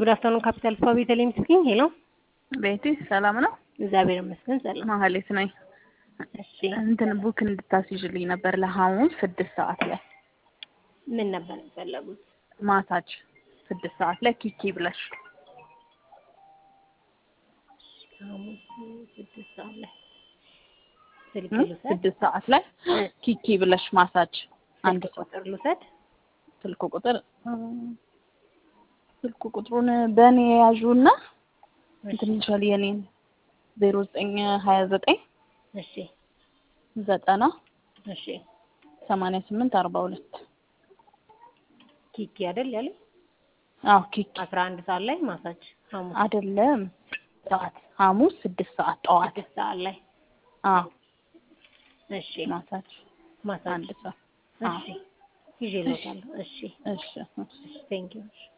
ጉድ አፍተርኑን ካፒታል ስፓ ቤተልሔም ስፒኪንግ። ሄሎ ቤቲ ሰላም ነው? እግዚአብሔር ይመስገን ሰላም። ማህሌት ነኝ። እሺ እንትን ቡክ እንድታስይዥልኝ ነበር ለሐሙስ ስድስት ሰዓት ላይ ምን ነበር የፈለጉት? ማሳጅ ስድስት ሰዓት ላይ ኪኪ ብለሽ ሐሙስ ስድስት ሰዓት ላይ ስልክ እ? ልውሰድ? ስድስት ሰዓት ላይ ኪኪ ብለሽ ማሳጅ አንድ ስልክ ሰው ቁጥር ልውሰድ? ስልክ ቁጥር እ፣ ስልክ ቁጥሩን በእኔ ያዡና እንትን ይችላል የኔን ዜሮ ዘጠኝ ሀያ ዘጠኝ እሺ ዘጠና እሺ ሰማንያ ስምንት አርባ ሁለት ኪኪ አይደል ያለ አዎ ኪኪ አስራ አንድ ሰዓት ላይ ማሳጅ ሐሙስ አይደለም ሰዓት ሐሙስ ስድስት ሰዓት ጠዋት ስድስት ሰዓት ላይ አዎ እሺ ማሳጅ ማሳጅ አንድ ሰዓት እሺ ይዤ እልዎታለሁ። እሺ እሺ እሺ ቴንክ ዩ